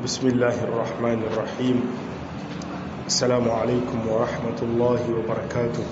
بسم الله الرحمن الرحيم السلام عليكم ورحمة الله وبركاته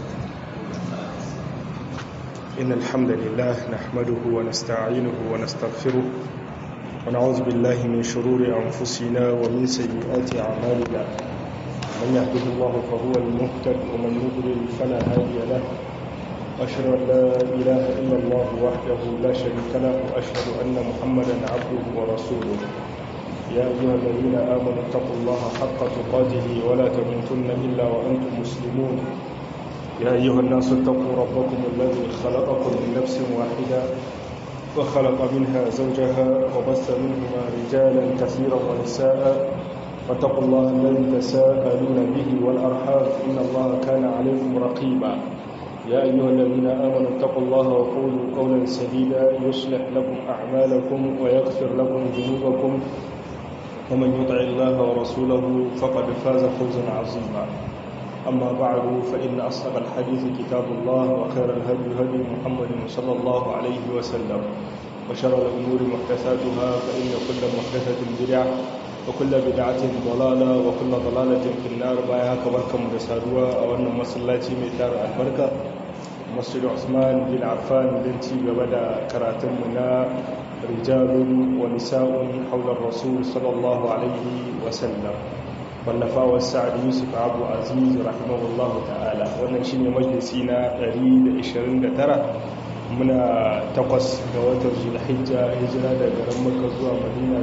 إن الحمد لله نحمده ونستعينه ونستغفره ونعوذ بالله من شرور أنفسنا ومن سيئات أعمالنا من يهده الله فهو المهتد ومن يضلل فلا هادي له أشهد أن لا إله إلا الله وحده لا شريك له وأشهد أن محمدا عبده ورسوله يا أيها الذين آمنوا اتقوا الله حق تقاته ولا تموتن إلا وأنتم مسلمون يا أيها الناس اتقوا ربكم الذي خلقكم من نفس واحدة وخلق منها زوجها وبث منهما رجالا كثيرا ونساء فاتقوا الله الذي تساءلون به والأرحام إن الله كان عليكم رقيبا يا أيها الذين آمنوا اتقوا الله وقولوا قولا سديدا يصلح لكم أعمالكم ويغفر لكم ذنوبكم ومن يطع الله ورسوله فقد فاز فوزا عظيما أما بعد فإن أصدق الحديث كتاب الله وخير الهدي هدي محمد صلى الله عليه وسلم وشر الأمور محدثاتها فإن كل محدثة بدعة وكل بدعة ضلالة وكل ضلالة في النار بايها كبركة مدسادوة أو أن مسلاتي ميتار البركة مسجد عثمان بن عفان بنتي ببدا كراتمنا رجال ونساء حول الرسول صلى الله عليه وسلم wallafa wa sa'ad yusuf abu aziz rahimahullahu ta'ala wannan shine majalisi na 129 muna takwas ga watan zulhijja hijira da garin makka zuwa madina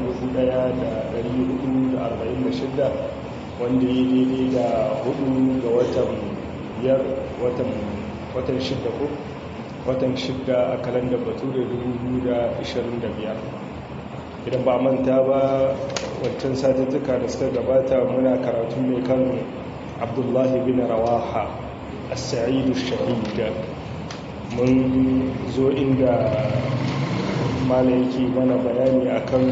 1446 wanda ya daidai da hudu ga watan biyar watan shidda ko watan shidda a kalandar bature 2025 idan ba manta ba wancan satuttuka da suka gabata muna karatu mai kan abdullahi bin rawaha a sa'idu shahida mun zo inda mala yake mana bayani akan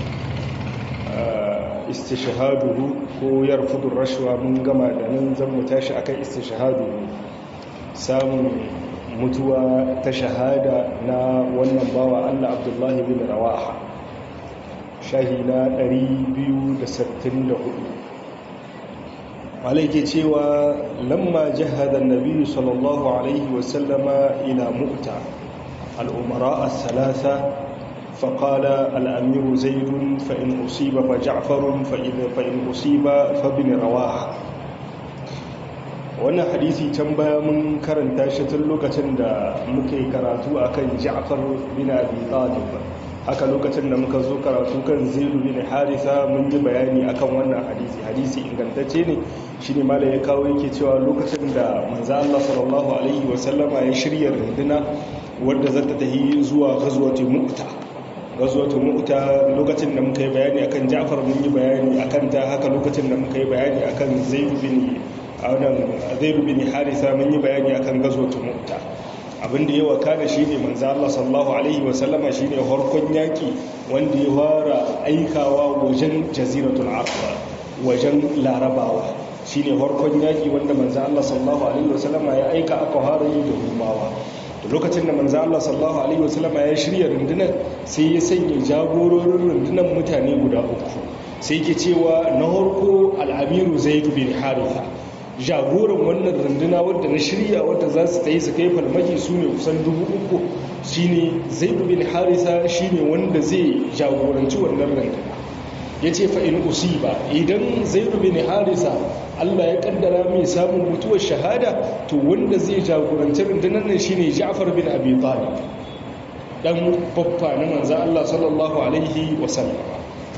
istishahaduhu ko yarfudun rashuwa mun gama da nan zan mu tashi akan istishahaduhu samun mutuwa ta shahada na wannan bawa allah abdullahi bin rawaha shahi na 264 malai ke cewa lamma jihada nabi sallallahu alaihi wasallama ila mu'ta al'umara as-salasa فقال الأمير زيد فإن أصيب فجعفر فإن أصيب فابن رواحة wannan hadisi can baya mun karanta shi tun lokacin da muke karatu akan Ja'far bin Abi Talib haka lokacin da muka zo karatu kan Zaid bin Harisa mun yi bayani akan wannan hadisi hadisi ingantacce ne shine malai ya kawo yake cewa lokacin da manzo Allah sallallahu alaihi wasallama ya shirya runduna wanda za ta tafi zuwa ghazwati Mu'ta ghazwati Mu'ta lokacin da muka yi bayani akan Ja'far mun yi bayani akan ta haka lokacin da muka yi bayani akan Zaid bin a wannan zai bin harisa mun yi bayani akan gazwatu mutta abinda ya wakana shine manzo Allah sallallahu alaihi wasallama shine harkon yaki wanda ya fara aikawa wajen jaziratul arab wajen larabawa shine harkon yaki wanda manzo Allah sallallahu alaihi wasallama ya aika aka fara yi da rumawa da lokacin da manzo Allah sallallahu alaihi wasallama ya shirya rundunar sai ya sanya jagororin rundunar mutane guda uku sai ke cewa na harko al-amiru zaid bin haritha jagoran wannan runduna wadda na shirya wadda za su ta yi su kai farmaki su ne kusan dubu uku shi ne zai bin harisa shi ne wanda zai jagoranci wannan runduna ya ce fa'in usiba idan zai bin harisa allah ya kaddara mai samun mutuwar shahada to wanda zai jagoranci rundunar nan shi ne ja'far bin abi talib dan babba na manzan allah sallallahu alaihi wasallama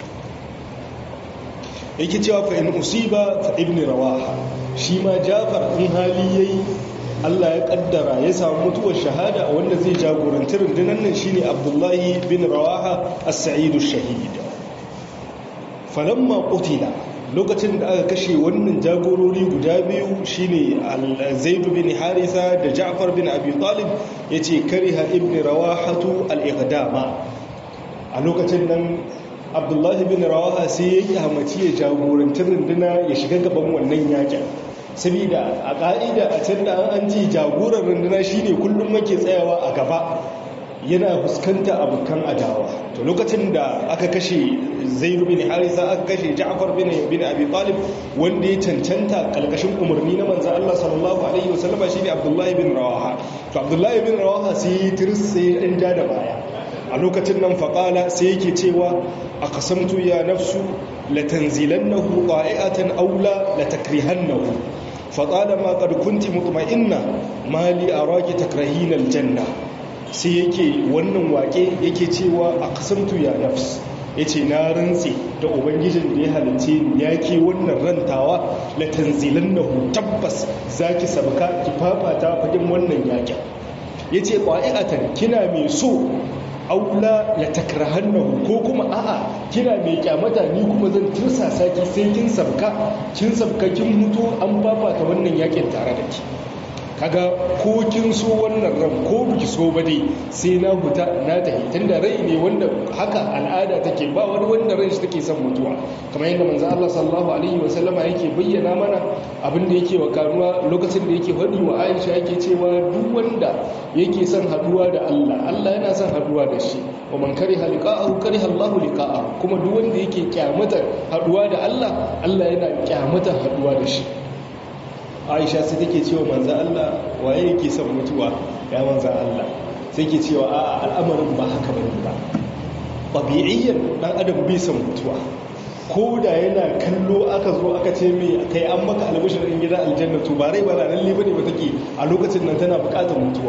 yake cewa fa in usiba fa ibn rawaha shi ma jafar in hali yayi Allah ya kaddara ya samu mutuwar shahada wanda zai jagoranci rundunar nan shine Abdullahi bin Rawaha as-Sa'id ash-Shahid falamma qutila lokacin da aka kashe wannan jagorori guda biyu shine Zaid bin Haritha da Ja'far bin Abi Talib yace kariha ibn Rawahatu al-iqdama a lokacin nan abdullahi bin rawaha sai ya yi hamaci ya jagoranci runduna ya shiga gaban wannan yakin saboda a ƙa'ida a can da an ji jagoran runduna shine kullum make tsayawa a gaba yana fuskanta abokan adawa to lokacin da aka kashe zaid bin harisa aka kashe ja'far bin bin abi talib wanda ya cancanta kalkashin umarni na manzo Allah sallallahu alaihi wasallam shine abdullahi bin rawaha to abdullahi bin rawaha sai tirs sai dan ja da baya a lokacin nan faqala sai yake cewa aqsamtu ya nafsu latanzilannahu qa'iatan aw la latakrihannahu فطالما قد كنت مطمئنة ما لي أراك تكرهين الجنة sai yake wannan wake yake cewa a kasamtu ya nafs ya ce na rantse da ubangijin da ya halice ni ya ke wannan rantawa la tanzilan na tabbas za ki sabka ki fafata fadin wannan yakin ya ce ƙwa'i'atan kina mai so aula ya takrahannahu ko kuma a'a kina mai kyamata ni kuma zan tursasa ki sai kin sabka kin sabka kin mutu an fafata wannan yakin tare da ki kaga ko kin so wannan ran ko biki so ba dai sai na huta na tafi tunda rai ne wanda haka al'ada take ba wani wanda ran shi take son mutuwa kamar yadda manzo Allah sallallahu alaihi wa sallama yake bayyana mana abin da yake wa karuwa lokacin da yake faɗi wa Aisha yake cewa duk wanda yake son haduwa da Allah Allah yana son haduwa da shi wa man kariha liqa'ahu kariha Allahu liqa'ahu kuma duk wanda yake kyamata haduwa da Allah Allah yana kyamata haduwa da shi aisha sai take cewa manza Allah waye yake son mutuwa ya manza Allah sai ke cewa a al'amarin ba haka bane ba tabi'iyyan dan adam bai son mutuwa ko da yana kallo aka zo aka ce mai kai an maka albishirin gidan aljanna to ba rai ba na lalle bane ba take a lokacin nan tana bukatar mutuwa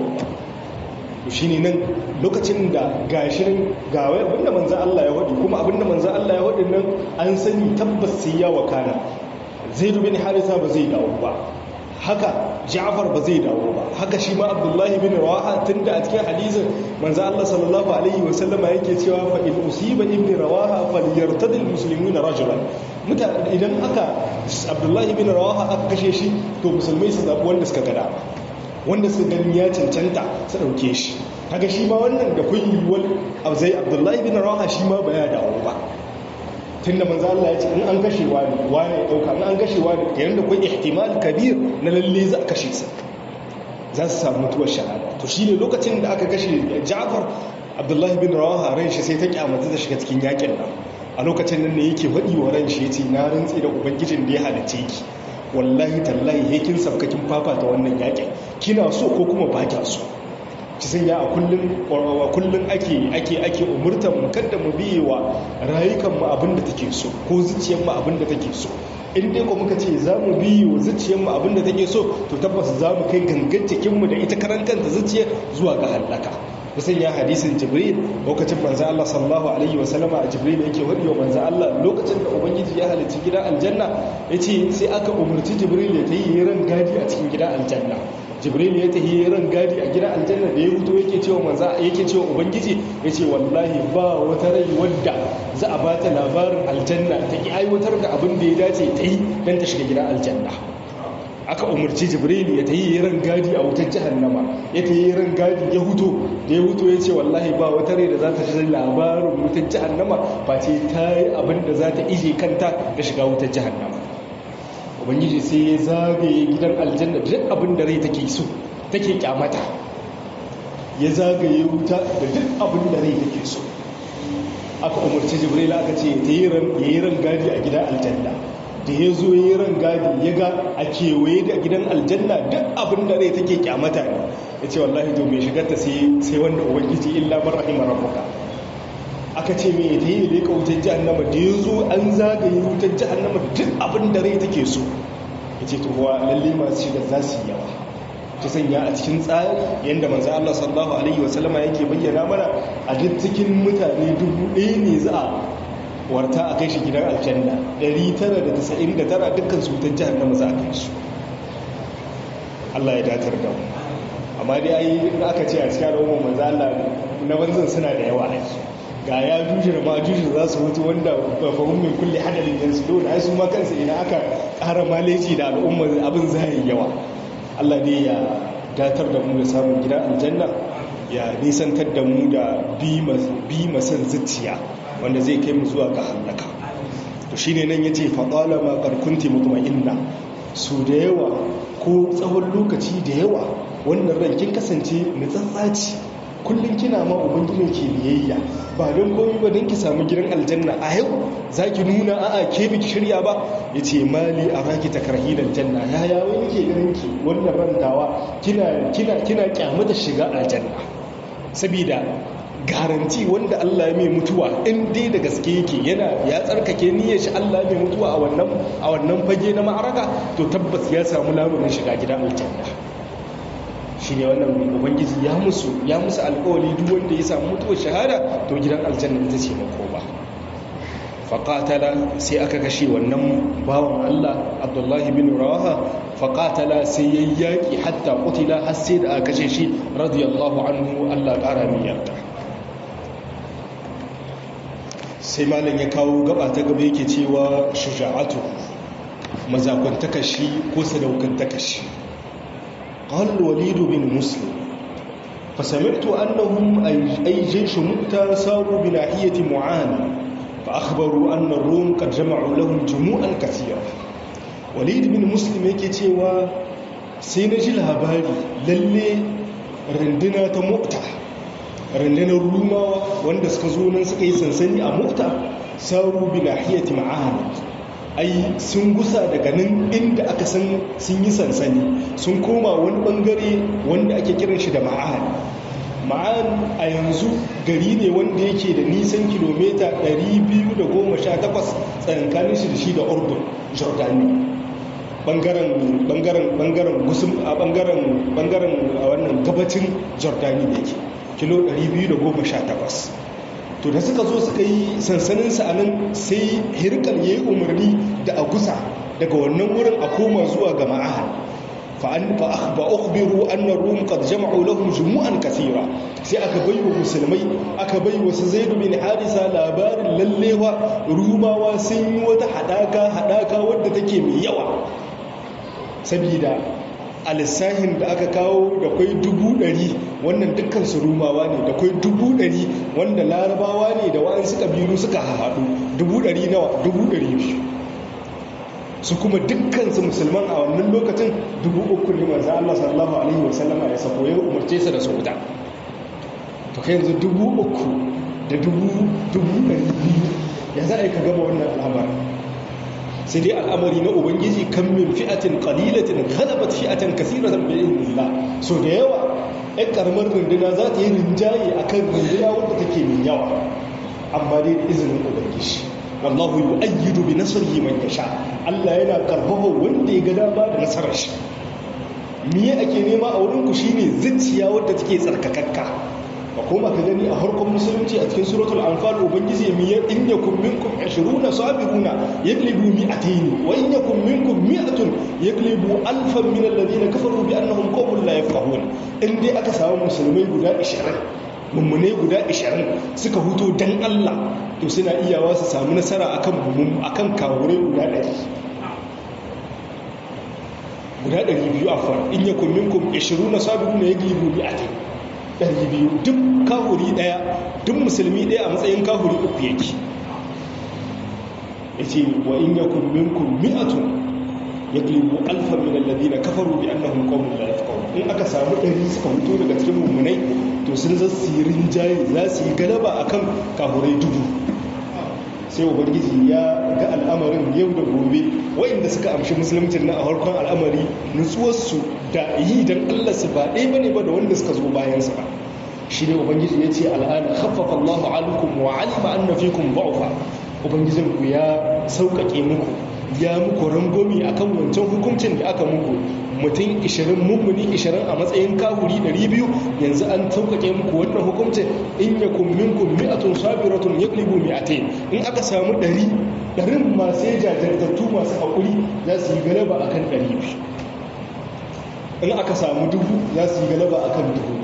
to shine nan lokacin da gashirin gawai abinda manzo Allah ya wadi kuma abinda manzo Allah ya wadi nan an sani tabbas sai ya wakana zaid bin harisa ba zai dawo ba haka ja'far ba zai dawo ba haka shi ma abdullahi bin rawaha tunda a cikin hadisin manzo Allah sallallahu alaihi wasallam yake cewa fa in usiba ibn rawaha falyartadi almuslimuna rajulan mutane idan aka abdullahi bin rawaha aka kashe shi to musulmai su zabi wanda suka gada wanda suka gani ya cancanta su dauke shi kaga shi ma wannan da kun yiwuwar zai abdullahi bin rawaha shi ma ba ya dawo ba tun da manzo Allah ya ce in an kashe wani wani ya dauka in an kashe wani yayin da kun ihtimal kabir na lalle za a kashe sa za su samu mutuwar shahada to shine lokacin da aka kashe Ja'far Abdullahi bin Rawaha ran shi sai ta kyamata ta shiga cikin yakin nan a lokacin nan ne yake faɗi wa ran shi yace na rantsi da ubangijin da ya halice ki wallahi tallahi he kin sabkakin fafata wannan yakin kina so ko kuma ba kya so ci sanya a kullum kullum ake ake ake umurtar mu kada mu biye wa rayukan mu abinda take so ko zuciyar mu abinda take so in dai ko muka ce za mu biye wa zuciyar mu abinda take so to tabbas za mu kai gangan cikin mu da ita karan kanta zuciya zuwa ga halaka kusan ya hadisin jibril lokacin manzo Allah sallallahu alaihi wa sallama a jibril yake wadi wa manzo Allah lokacin da ubangiji ya halicci gidan aljanna yace sai aka umurci jibril ya tayi ran gadi a cikin gidan aljanna jibril ya tahi ran gadi a gidan aljanna da ya fito yake cewa manza yake cewa ubangiji yace wallahi ba wata rai wadda za a bata labarin aljanna ta ki aiwatar da abin da ya dace ta yi dan ta shiga gidan aljanna aka umarci jibril ya tayi ran gadi a wutar jahannama ya tayi ran gadi ya huto da ya huto yace wallahi ba wata rai da za ta ji labarin wutar jahannama ba ce ta yi abin da za ta ije kanta da shiga wutar jahannama ubangiji sai ya zagaye gidan aljanna duk abin da rai take so take kyamata ya zagaye wuta da duk abin da rai take so aka umarci jibril aka ce ya yi ran gadi a gidan aljanna da ya zo ya yi ran gadi ya ga a kewaye da gidan aljanna duk abin da rai take kyamata ne ya ce wallahi to mai shigarta sai wanda ubangiji illa man rahima rabbuka aka ce mai ta yi leƙa wutar jihannama da ya zo an zagaye wutar jihannama duk abin da rai take so ya ce tuhuwa lalle masu shiga za su yi yawa ta sanya a cikin tsari yadda manzo Allah sallallahu alaihi wasallama yake bayyana mana a duk cikin mutane dubu ɗaya ne za a warta a kai shi gidan aljanna 999 dukkan su wutar jihannama za a kai su Allah ya datar da mu amma dai ai aka ce a cikin al'ummar manzo Allah na banzan suna da yawa aiki ga ya juje da majuje za su mutu wanda ba fahim mai kulle hadalin yansu dole ai su ma kansu idan aka ƙara maleji da al'umma abin zai yawa Allah ne ya datar da mu da samun gidan aljanna ya nisantar da mu da bi masan zuciya wanda zai kai mu zuwa ga hallaka to shine nan yace fa qala ma qad kunti mutma'inna su da yawa ko tsawon lokaci da yawa wannan ran kin kasance nutsatsaci kullum kina ma ubangijin ke biyayya ba don komai ba don ki samu gidan aljanna a yau za ki nuna a'a ke biki shirya ba ya ce mali a raki ta karhi aljanna ya ya wani ke ganin ki wannan rantawa kina kina kina kyamata shiga aljanna saboda garanti wanda Allah mai mutuwa in dai da gaske yake yana ya tsarkake niyyar shi Allah mai mutuwa a wannan a wannan fage na ma'araka to tabbas ya samu lamunin shiga gidan aljanna shi ne wannan ubangiji ya musu ya musu alƙawari duk wanda ya samu mutuwar shahada to gidan aljanna ita ce makoma faƙatala sai aka kashe wannan bawan Allah Abdullahi bin Rawaha faƙatala sai ya yaƙi hatta ƙutila har sai da aka kashe shi radiyallahu anhu Allah ƙara min yarda sai malam ya kawo gaba ta gaba yake cewa shuja'atu mazakwantaka shi ko sadaukantaka shi قال الوليد بن مسلم فسمعت أنهم أي جيش مؤتى ساروا بناحية معان فأخبروا أن الروم قد جمعوا لهم جموعا كثيرة وليد بن مسلم يكي و سينجي الهباري للي رندنا تمؤتى رندنا الروما وان سكزونا سكي سنسني أمؤتى ساروا بناحية معان ai sun gusa daga nan inda aka san sun yi sansani sun koma wani bangare wanda ake kiran shi da ma'an ma'an a yanzu gari ne wanda yake da nisan kilomita 218 tsakankanin shi da shi da urdun jordani bangaren bangaren bangaren gusum a bangaren bangaren a wannan gabacin jordani da yake kilo 218 to da suka zo suka yi sansaninsa a nan sai hirkal ya yi umarni da a gusa daga wannan wurin a koma zuwa ga ma'ahal fa ukhbiru anna rum qad jama'u lahum jumu'an kathira sai aka bai wa musulmai aka bai wa zaid bin harisa labarin lallewa rumawa sun yi wata hadaka hadaka wadda take mai yawa saboda a lissahin da aka kawo da kwai dubu ɗari wannan dukkan su rumawa ne da kwai dubu ɗari wanda larabawa ne da wa'ansu ƙabilu suka haɗu dubu ɗari nawa dubu ɗari biyu su kuma dukkan su musulman a wannan lokacin dubu uku ne manzo Allah sallallahu alaihi wasallama ya sako ya umarce su da su wuta to kai yanzu dubu uku da dubu dubu ɗari biyu ya za a yi ka gama wannan al'amarin sai dai al'amari na ubangiji kan min fi'atin qalilatin ghalabat fi'atan kathiratan bi idnillah so da yawa ɗan karamar runduna za ta yi rinjaye akan runduna wanda take mai yawa amma dai da izinin ubangiji wallahu yu'ayyidu bi nasrihi man yasha Allah yana karfafa wanda ya ga dama da nasarar shi miye ake nema a wurin ku shine zuciya wadda take tsarkakakka ka koma ka gani a harkar musulunci a cikin suratul anfal ubangiji mi ya in yakum minkum 20 sabiruna yaglibu mi'atayn wa in yakum minkum mi'atun yaglibu alfan min alladhina kafaru bi annahum qawmun la yafqahun in dai aka samu musulmai guda 20 mummune guda 20 suka huto dan Allah to suna iyawa su samu nasara akan mummun akan kawure guda 100 guda 200 afwan in yakum minkum 20 sabiruna yaglibu mi'atayn ɗari biyu duk kahuri ɗaya duk musulmi ɗaya a matsayin kahuri uku yake ya ce wa in yakun minkum mi'atun ya glibu alfa min alladhina kafaru bi annahum qawmun la yafqahun in aka samu ɗari suka fito daga cikin mummunai to sun za su yi rinjaye za su yi galaba akan kahurai dubu sai ubangiji ya ga al'amarin yau da gobe wa'inda suka amshi musulmcin na a harkon al'amari nutsuwarsu da yi don allah su ba ɗaya ba ne ba da wanda suka zo bayansa ba shi ne ubangiji ya ce al'ana haffafa allahu alaikum wa alima an nafi kun ba'ufa ubangijinku ya sauƙaƙe muku ya muku rangomi akan wancan hukuncin da aka muku mutum 20 mummuni 20 a matsayin kahuri 200 yanzu an sauƙaƙe muku wannan hukuncin in ya kumminkum mi'atun sabiratun yaglibu mi'atain in aka samu 100 ɗarin masu jajirtattu masu haƙuri za su yi galaba akan 200 in aka samu dubu za su yi galaba akan dubu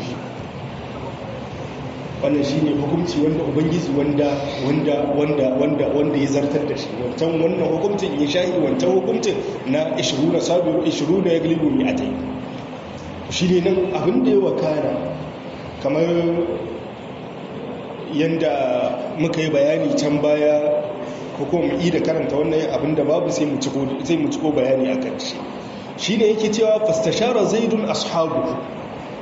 wannan shi ne hukunci wanda ubangiji wanda wanda wanda wanda wanda ya zartar da shi wancan wannan hukuncin ya shahi wancan hukuncin na 20 sabiru 20 ya glibu mi a tai shi ne nan abin da ya wakana kamar yanda muka yi bayani can baya ko kuma mu da karanta wannan abin da babu sai mu ciko sai mu ciko bayani akan shi shi ne yake cewa fastashara zaidun ashabu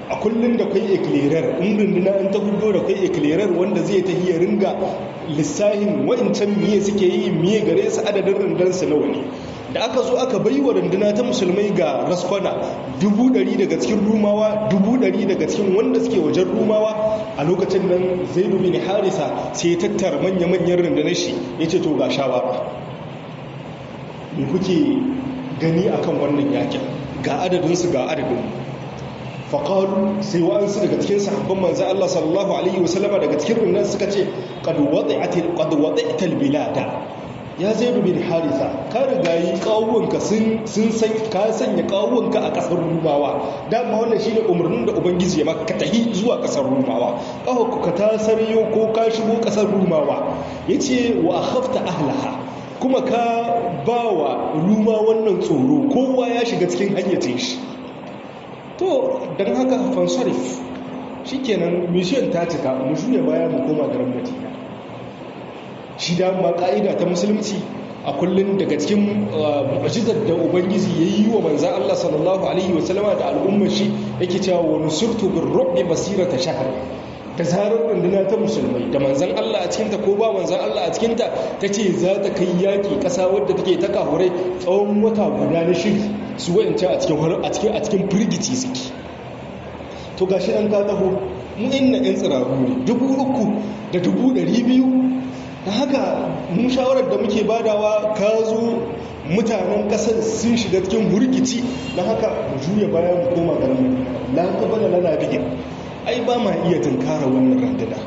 a kullum da kwai eclairer in runduna in ta hudo da kwai eclairer wanda zai ta iya ringa lissahin wa'incan miye suke yi miye gare su adadin rundansu nawa ne da aka zo aka bai wa runduna ta musulmai ga raskwana dubu ɗari daga cikin rumawa dubu ɗari daga cikin wanda suke wajen rumawa a lokacin nan zai bin harisa sai ya tattara manya-manyan rundunar shi ya ce to ga shawara me kuke gani akan wannan yakin ga adadinsu ga adadin faƙalu sai wa'ansu daga cikin sahabban manzan Allah sallallahu Alaihi wasallama daga cikin rundunar suka ce ƙadwaɗai'atal bilada ya zai rubin harisa ka riga yi kawuwanka sun san ka sanya kawuwanka a kasar rumawa dama wannan shine umarnin da ubangiji ya maka ka tahi zuwa kasar rumawa kawo ka ta sariyo ko ka shigo kasar rumawa yace wa akhafta ahlaha kuma ka bawa ruma wannan tsoro kowa ya shiga cikin hayyacin shi to dan haka fansarif shikenan mission ta cika mu juya baya mu koma garin madina shi dama ka'ida ta musulunci a kullum daga cikin mu'jizar da ubangiji ya yi wa manzan Allah sallallahu alaihi wasallama da al'ummar shi yake cewa wa nusurtu bin rubi basirata shahar ta zarar runduna ta musulmai da manzan Allah a cikinta ko ba manzan Allah a cikinta ta ce za ta kai yaƙi ƙasa wadda take ta kahurai tsawon wata guda na shiri su wa'ance a cikin a cikin firgici suke to gashi an ka taho mu inna yan tsiraru ne dubu uku da dubu ɗari biyu da haka mun shawarar da muke badawa ka zo mutanen kasar sun shiga cikin hurgici na haka mu juya baya mu koma garin la qabala lana bihi ai ba ma iya tunkara wannan randuna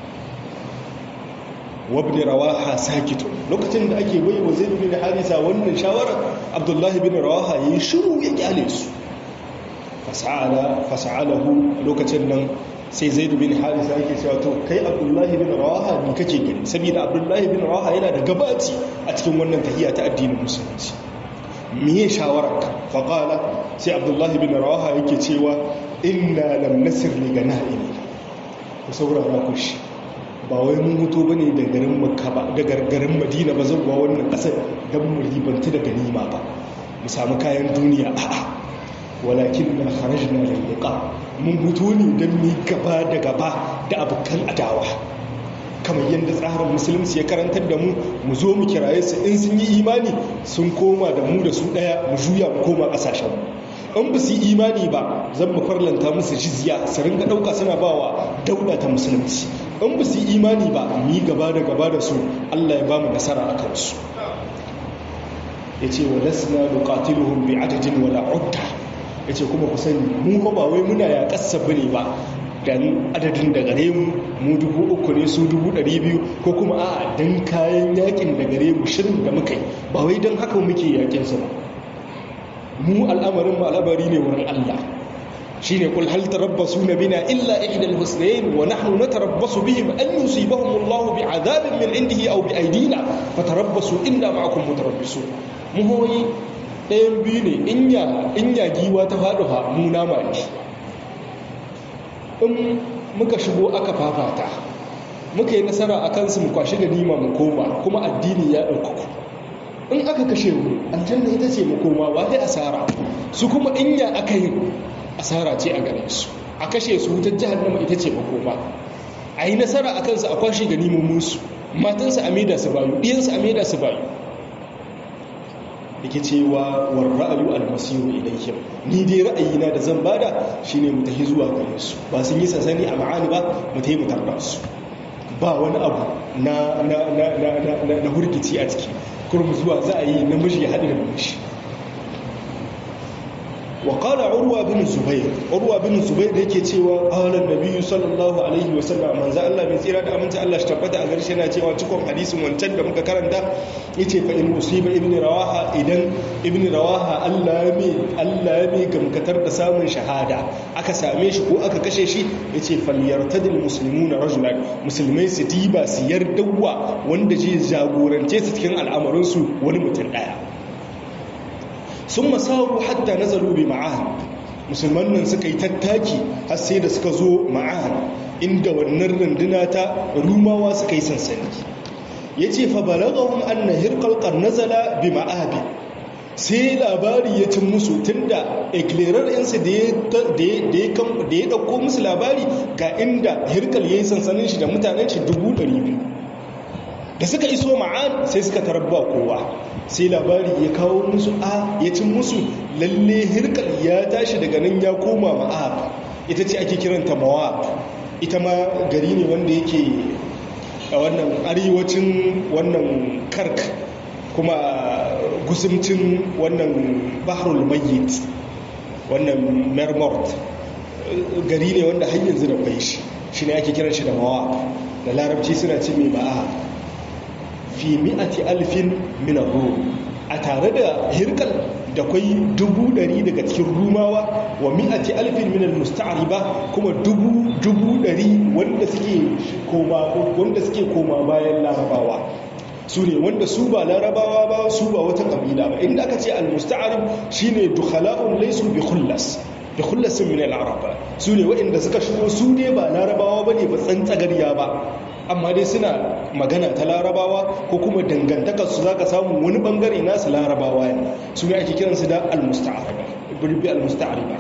wabni rawaha sakitu lokacin da ake waiwa zaid bin harisa wannan shawarar abdullahi bin rawaha yayi shiru ya kyale su fasa'ala fasa'alahu lokacin nan sai zaidu bin harisa yake cewa to kai abdullahi bin rawaha ne kake gani saboda abdullahi bin rawaha yana da gabaci a cikin wannan tahiyya ta addinin musulunci miye shawararka faqala sai abdullahi bin rawaha yake cewa inna lam nasir li ganaimi ku saurara ku shi ba wai mun huto bane da garin makka ba da garin madina ba zuwa wannan kasar dan mu ribantu da ganima ba mu samu kayan duniya a'a walakin na kharajna lil liqa mun hutu ne don mu gaba da gaba da abokan adawa kamar yadda tsarin musulunci ya karantar da mu mu zo mu kiraye su in sun yi imani sun koma da mu da su daya mu juya mu koma kasashen in ba su yi imani ba zan mu farlanta musu jizya su ringa dauka suna bawa daula ta musulunci in ba su yi imani ba mu yi gaba da gaba da su Allah ya ba mu nasara a kansu ya ce wa lasna nuqatiluhum bi adadin wala udda ya ce kuma ku sani mu ba wai muna ya kasa bane ba dan adadin da gare mu mu dubu uku ne su dubu ɗari biyu ko kuma a dan kayan yakin da gare mu shirin da muka yi ba wai don haka muke yakin su ba mu al'amarin mu al'amari ne wurin Allah shine kul hal tarabbasu bina illa ihda al-husnayn wa nahnu natarabbasu bihim an yusibahum Allah bi'adabin min indihi aw bi aydina fatarabbasu inna ma'akum mutarabbisun mu hoyi ɗayan biyu ne in ya giwa ta faɗi ha mu nama ne in muka shigo aka fafata muka yi nasara a kansu mu kwashi da nima mu koma kuma addini ya ɗaukaku in aka kashe mu aljanna ita ce mu koma ba dai asara su kuma in ya aka yi asara ce a gare su a kashe su wutar jihannama ita ce makoma a yi nasara a kansu a kwashe da neman musu matansu a maida su bayu ɗiyansu a maida su bayu yake cewa war ra'ayu almasiru ilayhim ni dai ra'ayina da zan bada shine mu tafi zuwa gare su ba sun yi sansani a ma'ani ba mu tafi mu tarda su ba wani abu na na na na na na hurgici a ciki kurum zuwa za a yi namiji ya haɗu da namiji وقال عروة بن الزبير عروة بن الزبير yake cewa qala an-nabi sallallahu alaihi wa sallam manzo Allah mai tsira da aminci Allah shi tabbata a garshe na cewa cikon hadisin wancan da muka karanta yace fa in usiba ibn rawaha idan ibn rawaha Allah mai Allah mai gamkatar da samun shahada aka same shi ko aka kashe shi yace falyartadil muslimuna rajulan musulmai su diba su yardawa wanda zai jagorance su cikin al'amarin su wani mutum daya sun masaru hatta nazaru bi ma'an musulman nan suka yi tattaki har sai da suka zo ma'an inda wannan runduna ta rumawa suka yi sansani ya ce fa balagahun anna hirkalkar nazala bi ma'abi sai labari ya cin musu tunda eclairar insa da ya ɗauko musu labari ga inda hirkal ya yi sansanin shi da mutanen shi dubu ɗari biyu da suka iso ma'an sai suka tarabba kowa sai labari ya kawo musu a ya cin musu lalle hirkal ya tashi daga nan ya koma ma'ab ita ce ake kiranta mawab ita ma gari ne wanda yake a wannan arewacin wannan kark kuma gusumcin wannan bahrul mayyit wannan mermort gari ne wanda har yanzu da kwai shi shi ne ake kiran shi da mawa da larabci suna ce mai ba'a fi mi'ati alfin minar a tare da hirkal da kwai dubu dari daga cikin rumawa wa mi'ati alfin minal musta'ariba kuma dubu dubu dari wanda suke koma wanda suke koma bayan larabawa su ne wanda su ba larabawa ba su ba wata kabila ba inda aka ce al-musta'arib shine dukhala'un laysu bi khullas bi khullasin min al-arab su ne waɗanda suka shigo su ne ba larabawa bane ba tsantsagariya ba amma dai suna magana ta larabawa ko kuma dangantakar su zaka samu wani bangare nasu larabawa ne su ne ake kiransu da al-musta'ariba birbi al-musta'ariba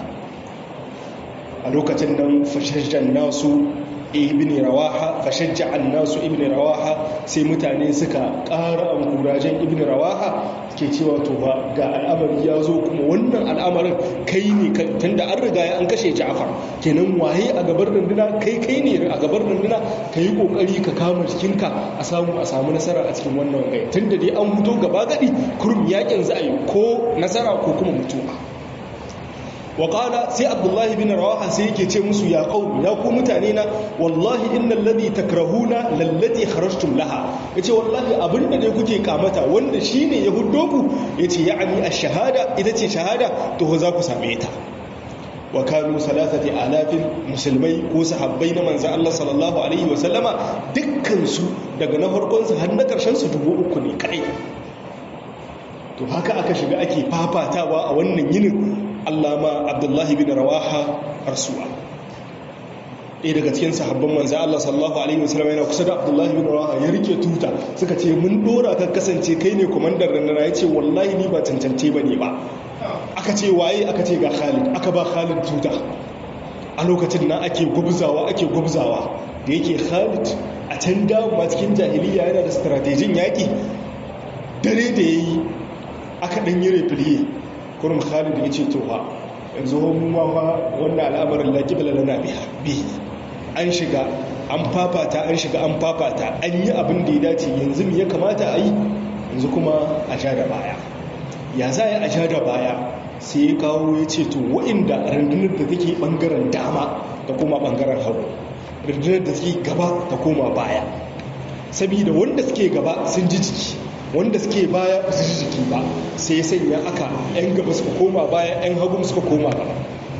a lokacin nan fashashen nasu ibn rawaha fashajja nasu ibn rawaha sai mutane suka ƙara ankurajen ibn rawaha ke cewa to ba ga al'amari ya zo kuma wannan al'amarin kai ne tunda an riga an kashe ja'far kenan waye a gabar runduna kai kai ne a gabar runduna ka yi kokari ka kama jikinka a samu a samu nasara a cikin wannan gai tunda dai an fito gaba gadi kurum yakin za a yi ko nasara ko kuma mutuwa waƙala sai abdullahi bin rawaha sai yake ce musu ya ƙau ya ku mutane na wallahi innal ladhi takrahuna lallati kharajtum laha yace wallahi abinda dai kuke kamata wanda shine ya huddo ku yace ya'ani ash-shahada ita ce shahada to za ku same ta wa kanu salasati alafin musulmai ko sahabbai na manzo Allah sallallahu alaihi wa sallama dukkan su daga na farkon su har na karshen su dubu uku ne kai to haka aka shiga ake fafatawa a wannan yinin allama abdullahi bin rawaha arsuwa ɗaya daga cikin sahabban manzan Allah sallallahu Alaihi wasallam yana kusa da abdullahi bin rawaha ya rike tuta suka ce mun dora ka kasance kai ne kwamandar rannara ya ce wallahi ni ba cancance ba ne ba aka ce waye aka ce ga khalid aka ba khalid tuta a lokacin na ake gwabzawa ake gwabzawa da yake khalid a can dama cikin jahiliya yana da stratejin yaƙi dare da ya yi aka ɗan yi refiliye kurum khalid ya ce to ha yanzu mu ma fa wannan al'amarin la qibla lana bihi an shiga an fafata an shiga an fafata an yi abin da ya dace yanzu me ya kamata a yi yanzu kuma a ja da baya ya za a ja da baya sai ya kawo ya ce to wa'inda rundunar da take bangaren dama da kuma bangaren hagu rundunar da take gaba ta koma baya saboda wanda suke gaba sun ji jiki wanda suke baya su ji jiki ba sai sanya aka 'yan gaba suka koma baya 'yan hagu suka koma gaba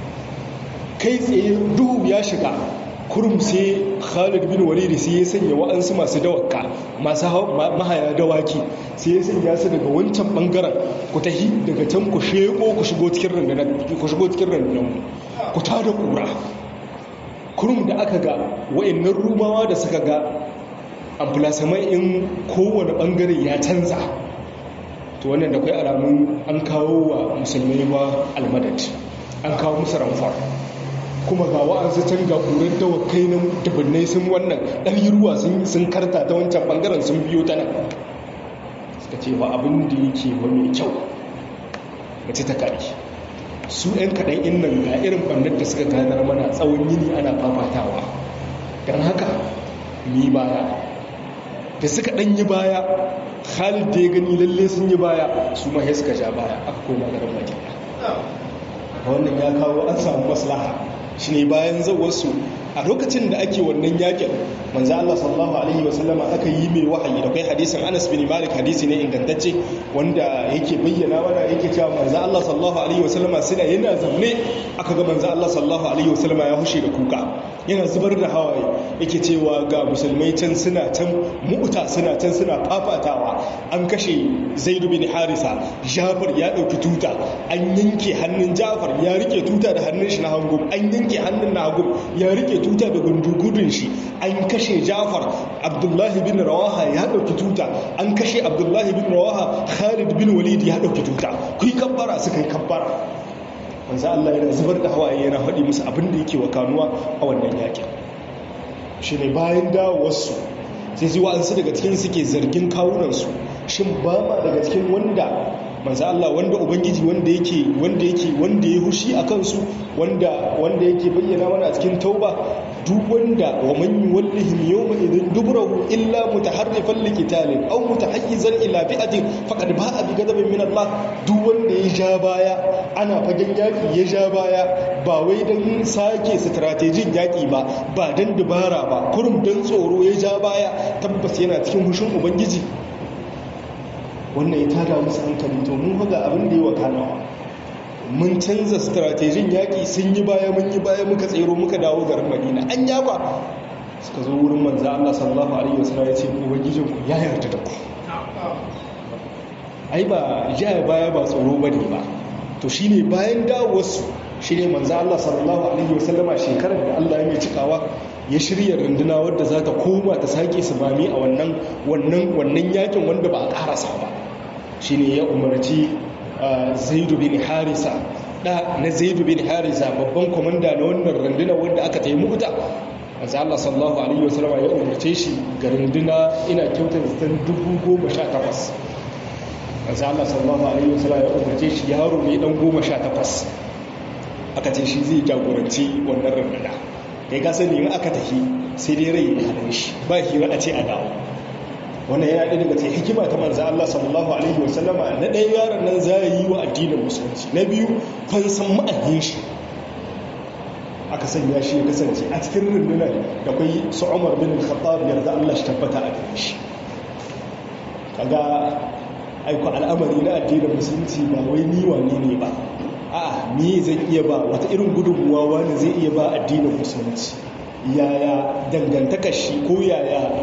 kai tsaye duhu ya shiga kurum sai khalid bin walidi sai ya sanya wa'ansu masu dawaka masu mahaya dawaki sai ya sanya su daga wancan bangaren ku tahi daga can ku sheko ku shigo cikin rundunar ku tada kura kurum da aka ga wa'annan rumawa da suka ga amfulasamai in kowane bangare ya canza to wannan da kai alamun an kawo wa musulmai ba almadad an kawo musu ramfar kuma ga wa'ansu can ga ƙurar dawakai nan dubbinai sun wannan ɗari ruwa sun karta ta wancan bangaren sun biyo ta nan suka ce ba abin da yake ba mai kyau mace ta kare su 'yan kaɗan in nan ga irin ɓannar da suka ganar mana tsawon yini ana fafatawa don haka mi baya da suka ɗan yi baya khalid da ya gani lalle sun yi baya su ma suka ja baya aka koma garin madina wannan ya kawo an samu maslaha shi ne bayan zawarsu a lokacin da ake wannan yakin manzo Allah sallallahu alaihi wasallama aka yi mai wahayi da kai hadisin Anas bin Malik hadisi ne ingantacce wanda yake bayyana mana yake cewa manzo Allah sallallahu alaihi wasallama suna yana zaune aka ga manzo Allah sallallahu alaihi wasallama ya hushe da kuka yana zubar da hawaye yake cewa ga musulmai can suna can mu'uta suna can suna fafatawa an kashe zaidu bin harisa jafar ya ɗauki tuta an yanke hannun jafar ya rike tuta da hannun shi na hagu an yanke hannun na hagu ya rike tuta da gundugudun shi an kashe jafar abdullahi bin rawaha ya ɗauki tuta an kashe abdullahi bin rawaha khalid bin walid ya ɗauki tuta ku yi kabbara suka yi kabbara manzo Allah yana zubar da hawaye yana faɗi musu abin da yake wakanuwa a wannan yakin shi ne bayan dawowarsu sai sai wa'ansu daga cikin suke zargin kawunansu shin ba ma daga cikin wanda manzo Allah wanda ubangiji wanda yake wanda yake wanda ya hushi a kansu wanda wanda yake bayyana mana a cikin tauba duk wanda wa man yuwallihim yawma idhin dubrahu illa mutaharrifan liqitalin aw mutahayyizan ila fi'atin faqad ba'a bi ghadabin min Allah duk wanda ya ja baya ana fagen yaki ya ja baya ba wai dan sake strategin yaki ba ba dan dubara ba kurum dan tsoro ya ja baya tabbas yana cikin hushin ubangiji wannan ya tada musu hankali to mun haga abin da yi wa kanawa mun canza stratejin yaƙi sun yi baya mun yi baya muka tsero muka dawo garin madina an yaba suka zo wurin manza Allah sallallahu alaihi wasallam ya ce ubangijin ku ya yarda da ku ai ba ya baya ba tsoro bane ba to shine bayan dawowarsu shine manza Allah sallallahu alaihi wasallama shekarar da Allah ya mai cikawa ya shirya runduna wadda za ta koma ta sake su mami a wannan wannan wannan yakin wanda ba a karasa ba shine ya umarci zaidu bin harisa da na zaidu bin harisa babban komanda na wannan runduna wanda aka tayi mukuta manzo Allah sallallahu alaihi wasallam ya umarce shi ga runduna ina kyautar zaton 1018 manzo Allah sallallahu alaihi wasallam ya umarce shi yaro ne dan 18 aka ce shi zai jagoranci wannan runduna kai ka sani in aka tafi sai dai rai da halin shi ba hira a ce a dawo wannan yana ɗaya daga cikin hikima ta manzo Allah sallallahu alaihi wa sallama na ɗaya yaron nan za yi wa addinin musulunci na biyu fansan ma'ayin shi aka sanya shi ya kasance a cikin rundunar da kai su Umar bin Khattab yarda Allah shi tabbata a gare shi kaga aiko al'amari na addinin musulunci ba wai ni wane ne ba a me zai iya ba wata irin gudunmuwa wani zai iya ba addinin musulunci yaya dangantaka shi ko yaya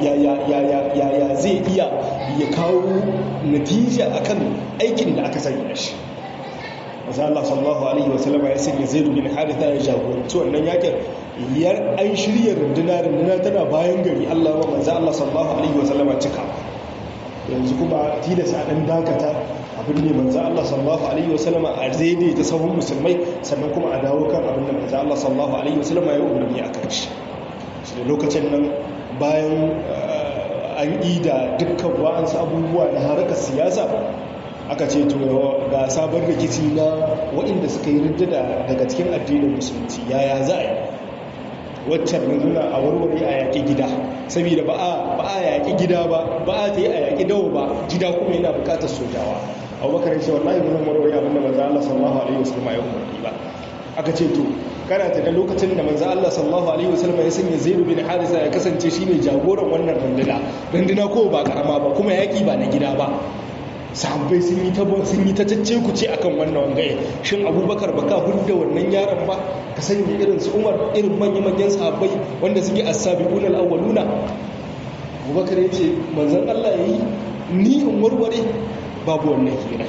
zai iya ya kawo natija akan aikin da aka sanya shi masu Allah sallallahu Alaihi wasallama ya sanya zai bin haritha ya jagoranci wannan yakin yar an shirya runduna runduna tana bayan gari Allah wa manzo Allah sallallahu Alaihi wasallama cika yanzu kuma tilasa ɗan dakata abin ne manzo Allah sallallahu alaihi wasallama a zaide ta sahun musulmai sannan kuma a dawo kan abin da manzo Allah sallallahu alaihi wasallama ya umarni a kan shi shi da lokacin nan bayan an yi da dukkan wa'ansu abubuwa na harkar siyasa aka ce to ga sabon rikici na waɗanda suka yi riddada daga cikin addinin musulunci yaya za a yi waccan nuna a warware a yaƙi gida saboda ba a yaƙi gida ba ba a ta yi a yaƙi dawo ba gida kuma yana buƙatar sojawa abubakar ce wallahi mun warware abinda manzo Allah sallallahu alaihi wasallam ya umarni ba aka ce to kana ta da lokacin da manzo Allah sallallahu alaihi wasallam ya sanya Zaid bin Harisa ya kasance shine jagoran wannan runduna runduna ko ba karama ba kuma yaƙi ba na gida ba sahabbai sun yi ta sun yi ta cacce ku ce akan wannan wangaye shin abubakar baka hudda wannan yaron ba ka sanya irin su umar irin manya-manyan sahabbai wanda suke as-sabiquna al-awwaluna abubakar ya ce manzon Allah yayi ni in warware babu wannan hira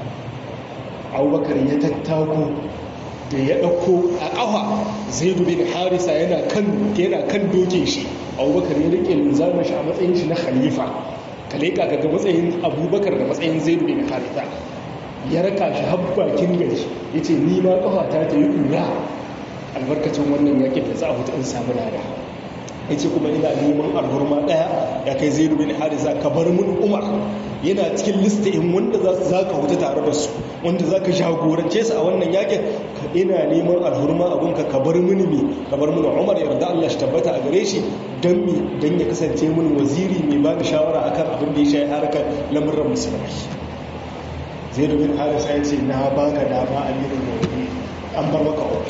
abubakar ya tattako da ya ɗauko a ƙafa zaidu bin harisa yana kan yana kan doke shi abubakar ya rike linzamin shi a matsayin shi na khalifa ka leƙa ga matsayin abubakar da matsayin zaidu bin harisa ya raka shi har bakin gari ya ce ni ma ƙafa ta ta yi ƙura albarkacin wannan yakin da za a hutu in samu lada ya ce kuma ina neman alhurma ɗaya ya kai zaidu bin harisa ka bar mun umar yana cikin lista in wanda za ka hutu tare da su wanda za ka jagorance su a wannan yakin ina neman alhurma abunka ka bar mini me ka bar mini umar yarda Allah shi tabbata a gare shi don me don ya kasance mini waziri mai ba da shawara akan abin da ya shayi harkar lamurran musulmai zai bin harisa ya ce na baka dama a mirin mawani an bar maka umar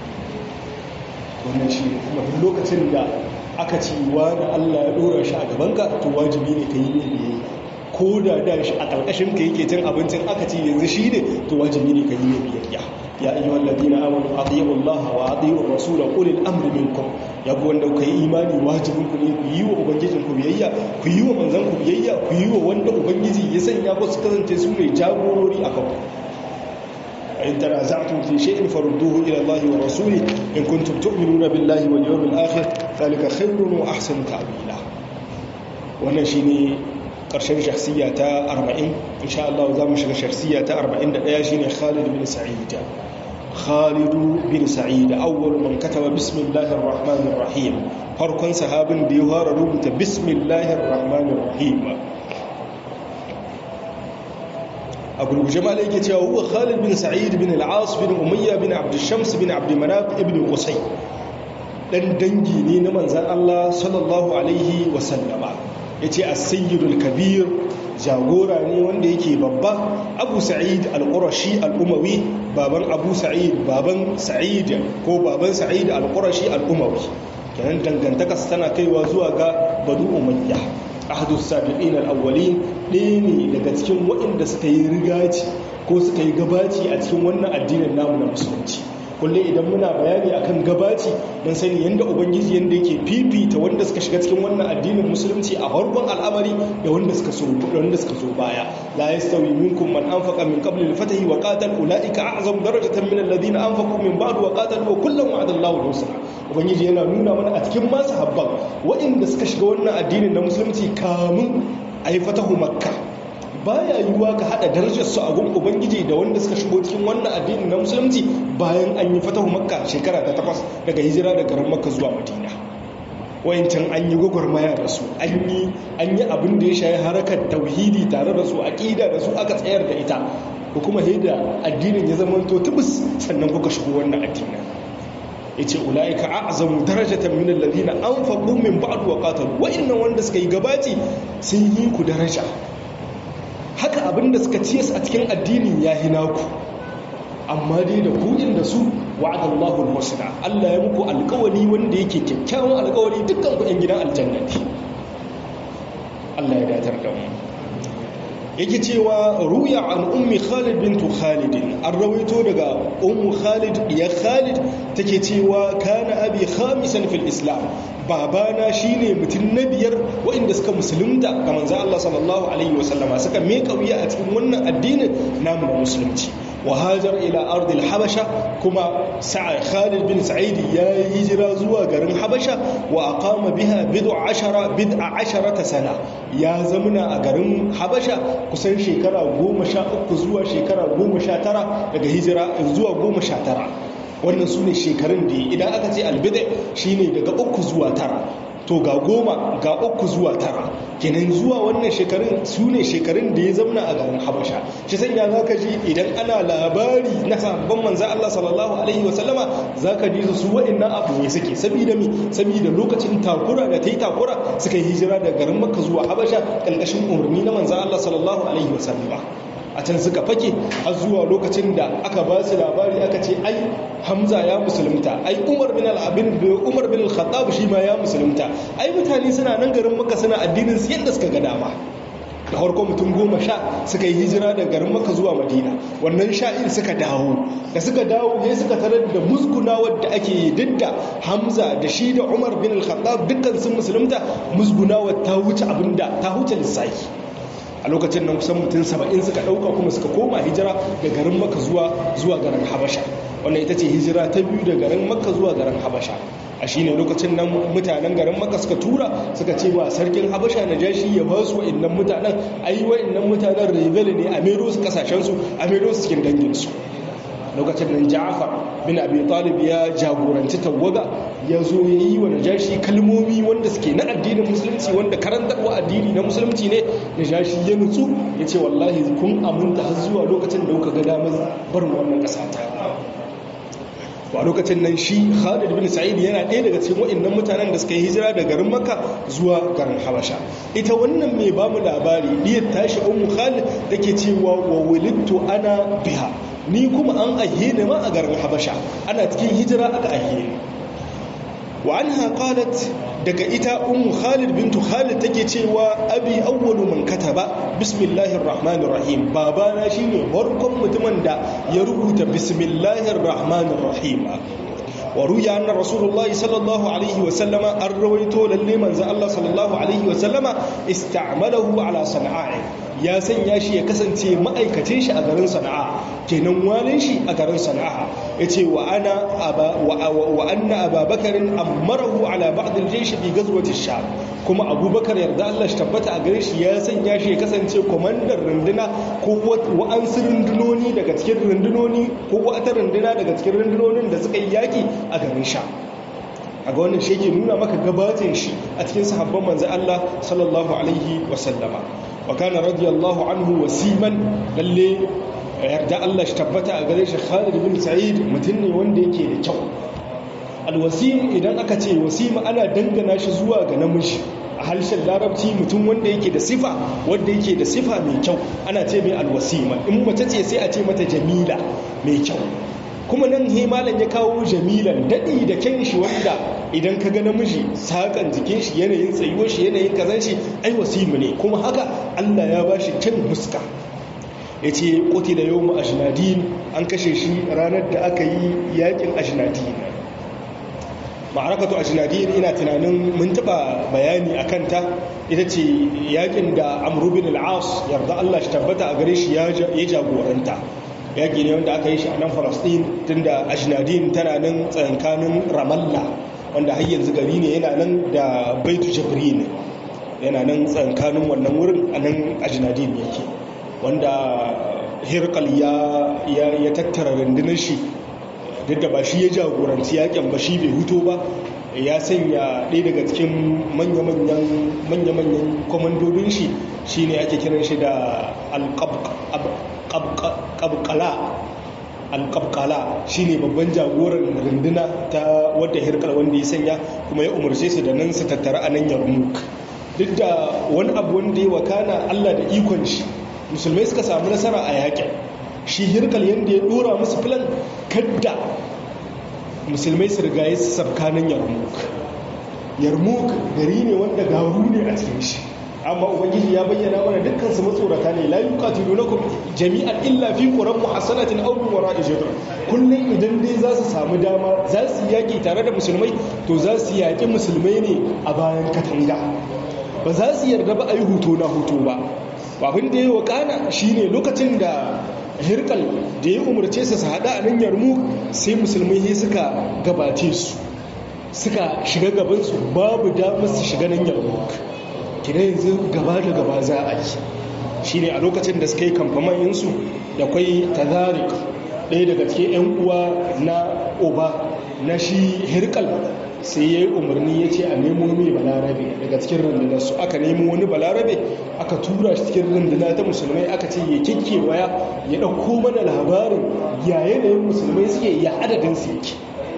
wannan shi kuma duk lokacin da aka ci wa da Allah ya dora shi a gabanka to wajibi ne ka yi ne biyayya ko da da shi a ƙarƙashin ka yake cin abincin aka ce yanzu shi ne to wajibi ne ka yi mai biyayya ya ayyuhal ladina amanu atiiu Allah wa atiiu ar-rasul ulil amri minkum ya ku wanda ku yi imani wajibin ku ne ku yi wa ubangijin ku biyayya ku yi wa manzon ku biyayya ku yi wa wanda ubangiji ya sanya ku su kasance su ne jagorori a kanku in tanaza'tum fi shay'in farudduhu ila Allah wa rasuli in kuntum tu'minuna billahi wal yawmil akhir dhalika khayrun wa ahsanu ta'wila wannan shine ƙarshen shahsiya ta 40 insha Allah za mu shiga shahsiya ta 41 shine Khalid bin Sa'id Khalid bin Sa'id awwal man kataba bismillahir rahmanir rahim farkon sahabin da ya fara rubuta bismillahir rahmanir rahim a gurguje ma yake cewa huwa Khalid bin Sa'id bin al-As bin Umayya bin Abd Shams bin Abd Manaf ibn Qusay dan dangi ne na manzon Allah sallallahu alaihi wa sallama ya ce asayidul kabir jagora ne wanda yake babba abu sa'id al-qurashi al-umawi baban abu sa'id baban sa'id ko baban sa'id al-qurashi al-umawi kenan dangantaka tana kaiwa zuwa ga banu umayya ahadu sabiqin al-awwalin ɗaya ne daga cikin waɗanda suka yi rigaci ko suka yi gabaci a cikin wannan addinin namu na musulunci kullum idan muna bayani akan gabaci don sani yadda ubangiji yadda yake fifita wanda suka shiga cikin wannan addinin musulunci a farkon al'amari da wanda suka so wanda suka so baya la yastawi minkum man anfaqa min qabli al-fatahi wa qatal ulaika a'zamu darajatan min alladhina anfaqu min ba'd wa qatalu wa kullam wa'ada Allahu al-husna ubangiji yana nuna mana a cikin masu habban waɗanda suka shiga wannan addinin na musulunci kamun ayi fatahu makka baya yiwuwa ka hada darajarsu a gun ubangiji da wanda suka shigo cikin wannan addini na musulunci bayan an yi fatahu makka shekara ta takwas daga hijira da garin makka zuwa madina wayancan an yi gwagwarmaya da su an yi abin da ya shayi harakar tauhidi tare da su aƙida da su aka tsayar da ita ko kuma da addinin ya zama to tubus sannan kuka shigo wannan addinin yace ulaika a'zamu darajatan min alladhina anfaqu min ba'd wa qatalu wa'annan wanda suka yi gabaci sun yi ku daraja haka abinda suka ciye su a cikin addinin ya hina ku amma dai da kuɗin da su wa'adallahu al-husna Allah ya muku alƙawari wanda yake kyakkyawan alƙawari dukkan ku ɗan gidan aljanna ne Allah ya datar da mu yake cewa ruya an ummi Khalid bintu Khalid an rawaito daga ummu Khalid ya Khalid take cewa kana abi khamisan fil islam babana shine mutum na biyar waɗanda suka musulunta ga manzo Allah sallallahu alaihi wasallama suka meka wuya a cikin wannan addinin namu na musulunci wa hajar ila ardil habasha kuma sa'a Khalid bin Sa'id ya yi hijira zuwa garin Habasha wa aqama biha bid'a ashara bid'a asharata sana ya zamuna a garin Habasha kusan shekara 13 zuwa shekara 19 daga hijira zuwa 19 wannan su ne shekarun da idan aka ce albida shi ne daga uku zuwa tara to ga goma ga uku zuwa tara kenan zuwa wannan shekarun su ne shekarun da ya zamna a garin habasha shi sanya za ka ji idan ana labari na sabon manza Allah sallallahu alaihi wasallama za ka ji su wa'annan abu ne suke saboda mi saboda lokacin takura da ta yi takura suka yi hijira da garin makka zuwa habasha ƙarƙashin umarni na manza Allah sallallahu alaihi wasallama a can suka fake har zuwa lokacin da aka ba su labari aka ce ai hamza ya musulunta ai umar bin al-abin umar bin al-khattab shi ma ya musulunta ai mutane suna nan garin maka suna addinin su yadda suka ga dama da farko mutum goma sha suka yi hijira da garin maka zuwa madina wannan sha'ir suka dawo da suka dawo ne suka tarar da musguna wadda ake didda hamza da shi da umar bin al-khattab dukkan sun musulunta musguna wadda ta wuce abinda ta wuce lissafi a lokacin nan kusan mutum saba'in suka ɗauka kuma suka koma hijira da garin maka zuwa zuwa garin habasha wannan ita ce hijira ta biyu da garin maka zuwa garin habasha a shi ne lokacin nan mutanen garin maka suka tura suka ce wa sarkin habasha na jashi ya ba su wa'innan mutanen ai wa'innan mutanen rebel ne a mero su kasashensu a mero su cikin danginsu lokacin nan ja'afar bin abi talib ya jagoranci tawaga ya zo ya yi wa najashi kalmomi wanda suke na addinin musulunci wanda karantarwa addini na musulunci ne najashi ya nutsu ya ce wallahi kun aminta har zuwa lokacin da kuka ga damar barin wannan ƙasa ta a lokacin nan shi khalid bin sa'id yana ɗaya daga cikin waɗannan mutanen da suka yi hijira da garin makka zuwa garin habasha ita wannan mai ba mu labari diyar tashi ummu khalid take cewa wa wulidtu ana biha ni kuma an aihe ni ma a garin habasha ana cikin hijira aka aihe ni wa anha qalat daga ita ummu khalid bintu khalid take cewa abi awwalu man kataba bismillahir rahmanir rahim babana shine farkon mutumin da ya rubuta bismillahir rahmanir rahim wa ruya anna rasulullahi sallallahu alaihi wa sallama an rawaito lalle manzo Allah sallallahu alaihi wa sallama ista'malahu ala sana'a ya sanya shi ya kasance ma'aikacin shi a garin sana'a kenan walin shi a garin sana'a yace wa ana aba wa anna ababakarin amarahu ala ba'd al-jaysh fi ghazwati sham kuma abubakar yarda Allah shi tabbata a gare shi ya sanya shi ya kasance komandar runduna ko wa'ansu rundunoni daga cikin rundunoni ko wata runduna daga cikin rundunonin da suka yi yaki a garin sha a ga wannan shi ke nuna maka gabatin shi a cikin sahabban manzo Allah sallallahu alaihi wasallama wa kana radiyallahu anhu wasiman lalle yarda Allah shi tabbata a gare shi Khalid bin Sa'id mutum ne wanda yake da kyau alwasim idan aka ce wasima ana dangana shi zuwa ga namiji a harshen larabci mutum wanda yake da sifa wanda yake da sifa mai kyau ana ce mai alwasima in mace ce sai a ce mata jamila mai kyau kuma nan he malam ya kawo jamilan daɗi da kyan shi wanda idan ka ga namiji sakan jikin shi yanayin tsayuwar shi yanayin kazan shi ai wasimu ne kuma haka Allah ya ba shi kyan huska ya ce ƙoti da yau ajinadin an kashe shi ranar da aka yi yakin ajinadin ma'arakatu ajinadin ina tunanin mun taɓa bayani a kanta ita ce yakin da amrubin al'as yarda Allah shi tabbata a gare shi ya jagoranta yaƙi ne wanda aka yi shi a nan falastin tun da ajinadin tana nan tsankanin ramallah wanda har yanzu gari ne yana nan da baitu jibrin yana nan tsankanin wannan wurin a nan ajinadin yake wanda hirkal ya tattara rundunar shi duk da ba shi ya jagoranci yaƙin ba shi bai huto ba ya sanya ɗaya daga cikin manya-manyan kwamandodin shi shine ake kiran shi da alƙabƙala alƙabƙala shi ne babban jagoran runduna ta wadda hirkar wanda ya sanya kuma ya umarce su da nan su tattara a nan yarmuk duk da wani abu wanda ya wakana allah da ikon shi musulmai suka samu nasara a yaƙin shi hirkal yadda ya ɗora musu filan kadda musulmai su riga ya sabkanin yarmuk yarmuk gari ne wanda garu ne a cikin shi amma ubangiji ya bayyana mana dukkan su matsorata ne la yuqatilunakum jami'an illa fi quran muhassanatin aw min wara'i jidr kullun idan dai za su samu dama za su yaki tare da musulmai to za su yaki musulmai ne a bayan katanga ba za su yarda ba a yi huto na huto ba abin da ya wakana shine lokacin da hirkal da ya umarce su su hada a nan yarmu sai musulmai sai suka gabace su suka shiga gabansu babu damar su shiga nan yarmu kina yanzu gaba da gaba za a yi shi ne a lokacin da suka yi kamfamayinsu da kwai tazarik ɗaya daga cikin 'yan uwa na oba na shi hirkal sai ya yi umarni ya ce a nemo mai balarabe daga cikin rundunar su aka nemo wani balarabe aka tura shi cikin runduna ta musulmai aka ce ya kike waya ya ɗauko mana labarin ya yanayin musulmai suke ya adadin su yake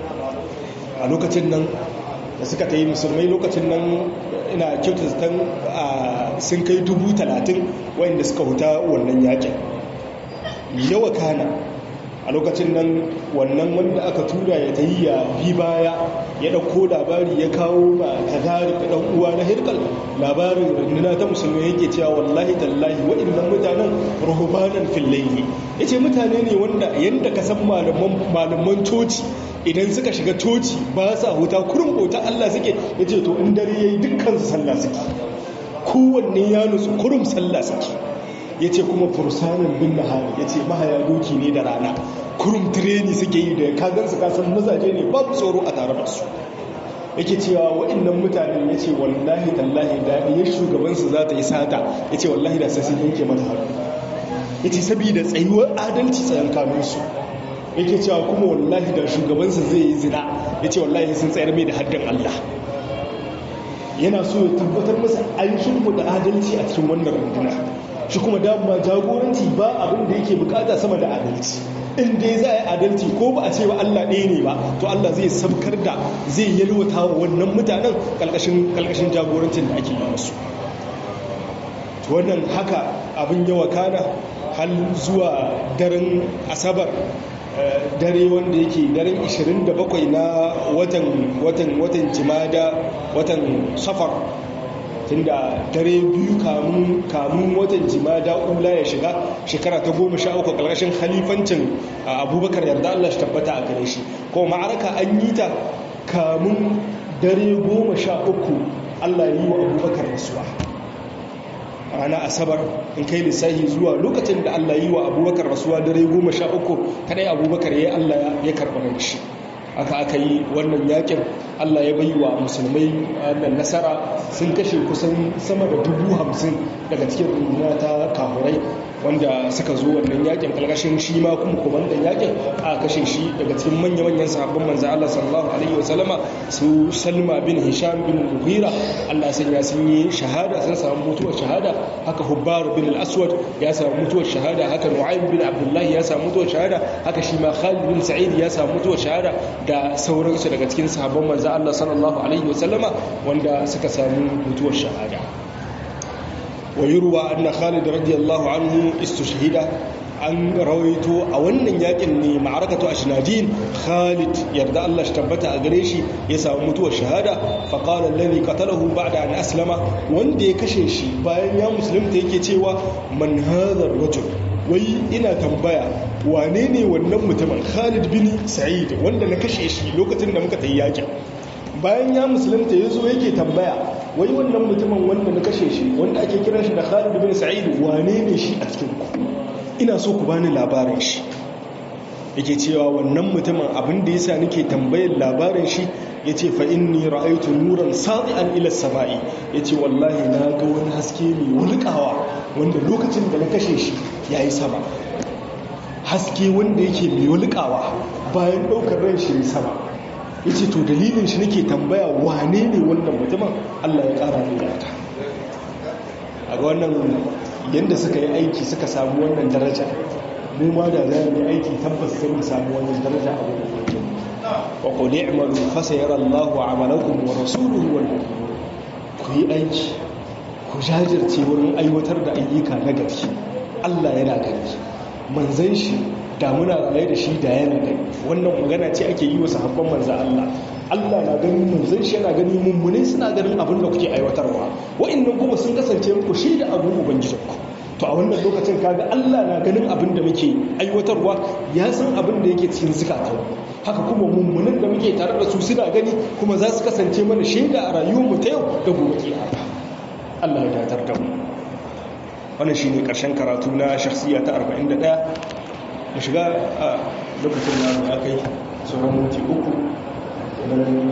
a lokacin nan da suka ta yi musulmai lokacin nan ina kyautata sun kai dubu talatin wayanda suka huta wannan yakin yawa kana a lokacin nan wannan wanda aka tura ya ta yi ya bi baya ya ɗauko labari ya kawo ma tazari da ɗan uwa na hirkal labarin runduna ta musulmi yake cewa wallahi tallahi waɗannan mutanen rahubanan fillaili ya ce mutane ne wanda yadda ka san malaman coci idan suka shiga coci ba sa huta kurin bauta Allah suke ya ce to in dare ya yi dukkan su sallah suke kowanne ya nutsu kurum sallah suke ya ce kuma fursanin bin nahari ya ce mahaya doki ne da rana kurum tireni suke yi da kagan su kasan mazaje ne babu tsoro a tare da su yake cewa waɗannan mutane ya ce wallahi tallahi daɗiyar shugabansu za ta yi sata ya ce wallahi da sai sun yanke mata hannu ya ce saboda tsayuwar adalci tsayan kanunsu yake cewa kuma wallahi da shugabansa zai yi zina ya ce wallahi sun tsayar mai da haddin Allah yana so ya tabbatar masa an shimfiɗa adalci a cikin wannan runduna shi kuma dama jagoranci ba abin da yake bukata sama da adalci in dai za a yi adalci ko ba a ce wa Allah ɗaya ne ba to Allah zai sabkar da zai yalwata wa wannan mutanen ƙalƙashin jagorancin da ake yi musu wannan haka abin yawa kana hal zuwa daren asabar dare wanda yake daren 27 na watan watan watan jimada watan safar tunda dare biyu kamun kamun watan jimada ula ya shiga shekara ta goma sha uku ƙarƙashin halifancin abubakar yarda Allah shi tabbata a gare shi kuma ma'araka an yi ta kamun dare goma sha uku Allah yi wa abubakar rasuwa rana asabar in kai lissahi zuwa lokacin da Allah yi wa abubakar rasuwa dare goma sha uku kadai abubakar ya yi Allah ya karɓar shi aka aka yi wannan yakin Allah ya bai wa musulmai wannan nasara sun kashe kusan sama da dubu hamsin daga cikin runduna ta kahurai wanda suka zo wannan yakin kalkashin shi ma kuma kumandan yakin a kashe shi daga cikin manya-manyan sahabban manzo Allah sallallahu alaihi wasallama su Salma bin Hisham bin Mughira Allah sanya sun yi shahada sun samu mutuwar shahada haka Hubbar bin al-Aswad ya samu mutuwar shahada haka Nu'aym bin Abdullah ya samu mutuwar shahada haka shi ma Khalid bin Sa'id ya samu mutuwar shahada da sauransu daga cikin sahabban manzo Allah sallallahu alaihi wasallama wanda suka samu mutuwar shahada ويروى أن خالد رضي الله عنه استشهد an rawaito a wannan yakin ne ma'arakatu ashnadin Khalid yarda Allah shi tabbata a gare shi ya samu mutuwar shahada fa qala alladhi qatalahu ba'da an aslama wanda ya kashe shi bayan ya musulunta yake cewa man hadha rajul wai ina tambaya wane ne wannan mutumin Khalid bin Sa'id wanda na kashe shi lokacin da muka tayi yakin bayan ya musulunta ya zo yake tambaya wai wannan mutumin wanda na kashe shi wanda ake kiran shi da Khalid bin Sa'id wane ne shi a cikin ku ina so ku bani labarin shi yake cewa wannan mutumin abin da yasa nake tambayar labarin shi yace fa inni ra'aytu nuran sadi'an ila samai yace wallahi na ga wani haske mai wulkawa wanda lokacin da na kashe shi yayi sama haske wanda yake mai wulkawa bayan daukar ran shi sama ya ce to dalilin shi nake tambaya wane ne wannan mutumin allah ya kara mai yata a ga wannan yadda suka yi aiki suka samu wannan daraja mu ma da za mu yi aiki tabbas sai mu samu wannan daraja a wurin mutum wa qul i'malu fa sayara Allahu 'amalakum wa rasuluhu wal mu'minun ku yi aiki ku jajirce wurin aiwatar da ayyuka na gari Allah yana gani manzon shi da muna raye da shi da yana gani wannan magana ce ake yi wa sahabban manzan Allah Allah na ganin manzan shi yana gani mummune suna ganin abin da kuke aiwatarwa wa'annan kuma sun kasance muku shi da abin ubangijinku to a wannan lokacin kaga Allah na ganin abin da muke aiwatarwa ya san abin da yake cikin zukatan haka kuma mummunan da muke tare da su suna gani kuma za su kasance mana shaida a rayuwarmu ta yau da gobe kiyama Allah ya datar da mu wannan shine karshen karatu na shakhsiya ta 41 mu shiga a lokacin da ya kai sauran minti uku idan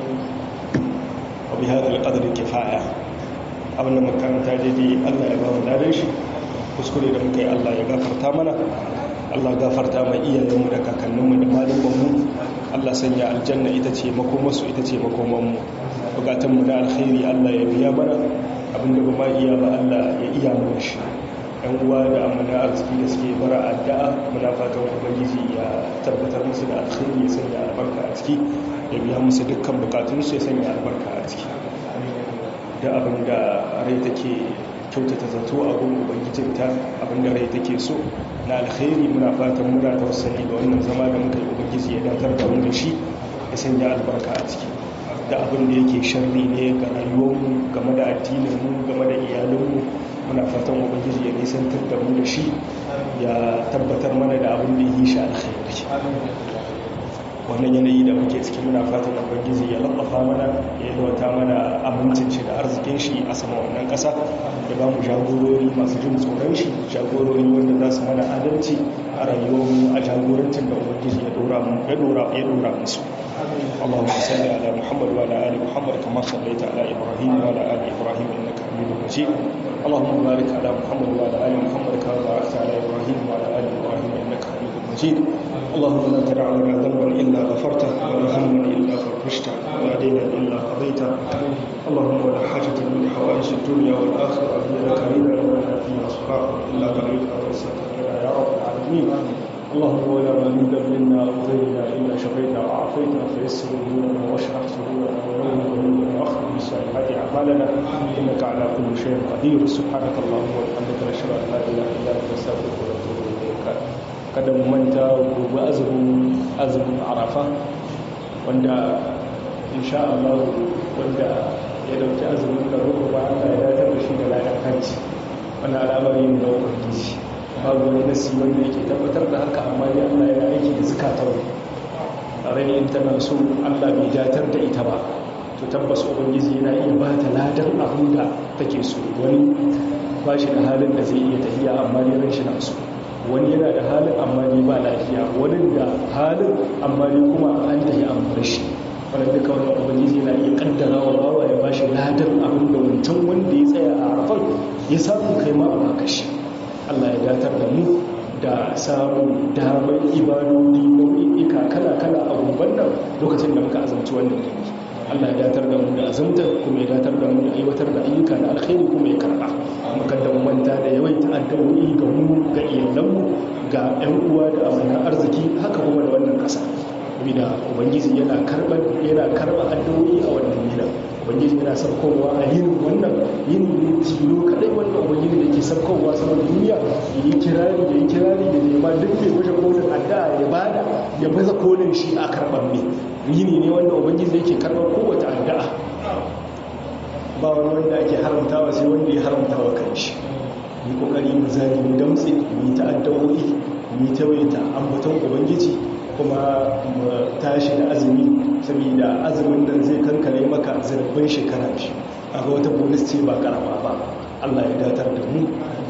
abu ya da alƙadarin kifaya abin da makaranta daidai allah ya ba mu dare shi kuskure da muka yi allah ya gafarta mana allah gafarta mai iyayenmu da kakanninmu da malumanmu allah sanya aljanna ita ce makomarsu ita ce makomanmu bukatunmu na alkhairi allah ya biya mana abinda ba ma iya ba allah ya iya mana shi yan uwa da amana arziki da suke bara addu'a muna fatan ubangiji ya tabbatar musu da alkhairi ya sanya albarka a ciki ya biya musu dukkan bukatunsu ya sanya albarka a ciki da abin da rai take kyautata zato a gun ubangijinta abin da rai take so na alkhairi muna fatan muna tawassali da wannan zama da muka yi ubangiji ya datar da mu da shi ya sanya albarka a ciki da abin da yake sharri ne ga rayuwarmu game da addininmu game da iyalinmu muna fatan ubangiji ya nisantar da mu da shi ya tabbatar mana da abin da yi shi alkhairi wannan yanayi da muke ciki muna fatan ubangiji ya lallafa mana ya yalwata mana amincin shi da arzikin shi a sama wannan kasa ya ba mu jagorori masu jin tsoron shi jagorori wanda za su mana adalci a rayuwarmu a jagorancin da ubangiji ya dora ya dora musu اللهم صل على محمد وعلى ال محمد كما صليت على ابراهيم وعلى ال ابراهيم انك حميد مجيد اللهم بارك على محمد وعلى ال محمد كما باركت على ابراهيم وعلى ال ابراهيم انك حميد مجيد اللهم لا تدع لنا ذنبا الا غفرته ولا هما الا فرجته ولا دينا الا قضيته اللهم ولا حاجه من حوائج الدنيا والاخره هي لك رضا ولنا فيها صلاح الا قضيتها ويسرتها يا رب العالمين اللهم ولا مانودا منا او غيرنا الا شفينا وعافينا فيسر امورنا واشرح صدورنا ونور قلوبنا واخرج بالصالحات اعمالنا انك على كل شيء قدير سبحانك اللهم وبحمدك نشهد ان لا اله الا انت نستغفرك ونتوب اليك kada mu manta gobe azumin azumin arafa wanda insha Allah wanda ya dauki azumin da ruku ba Allah ya datar da shi da ladan hajji wannan al'amari ne da ubangiji babu wani nasi wanda yake tabbatar da haka amma dai Allah ya aiki da zakatar rai in tana so Allah bai datar da ita ba to tabbas ubangiji yana iya ba ta ladan abin da take so wani ba shi da halin da zai iya tafiya amma ne ran shi na so wani yana da halin amma ne ba lafiya wani da halin amma ne kuma an tafi an bar shi wanda duka wani ubangiji yana iya kaddara wa bawa ya ba shi ladan abin da wancan wanda ya tsaya a arafan ya samu kai ma a baka shi Allah ya datar da mu da samun damar ibadodi nau'ika kala-kala a gumban nan lokacin da muka azamci wannan gani Allah ya datar da mu da azamta kuma ya datar da mu da aiwatar da ayyuka na alkhairi kuma ya karba muka da mu manta da yawaita addu'o'i ga mu ga iyalanmu ga ƴan uwa da amanan arziki haka kuma da wannan ƙasa bida ubangiji yana karɓar yana karɓa addu'o'i a wannan gida ubangiji yana saukowa a yin wannan yin tilo kadai wannan ubangiji da ke saukowa saman duniya ya yi kirari ya yi kirari da nema duk mai wajen kolin addu'a ya bada ya baza kolin shi a karɓar ne yini ne wanda ubangiji yake karɓar kowace addu'a ba wani wanda ake haramtawa sai wanda ya haramtawa kan shi yi kokari mu zagi mu damtse mu yi ta'addawoyi mu yi tawaita ambaton ubangiji kuma mu tashi da azumi saboda azumin nan zai kankare maka zarfin shekara shi a ga wata bonus ce ba karama ba Allah ya datar da mu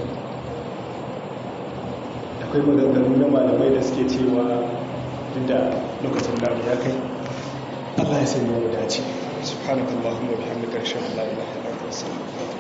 akwai maganganu na malamai da suke cewa duk da lokacin da ya kai Allah ya sanya mu dace subhanakallahumma wa bihamdika ashhadu an la ilaha illa anta astaghfiruka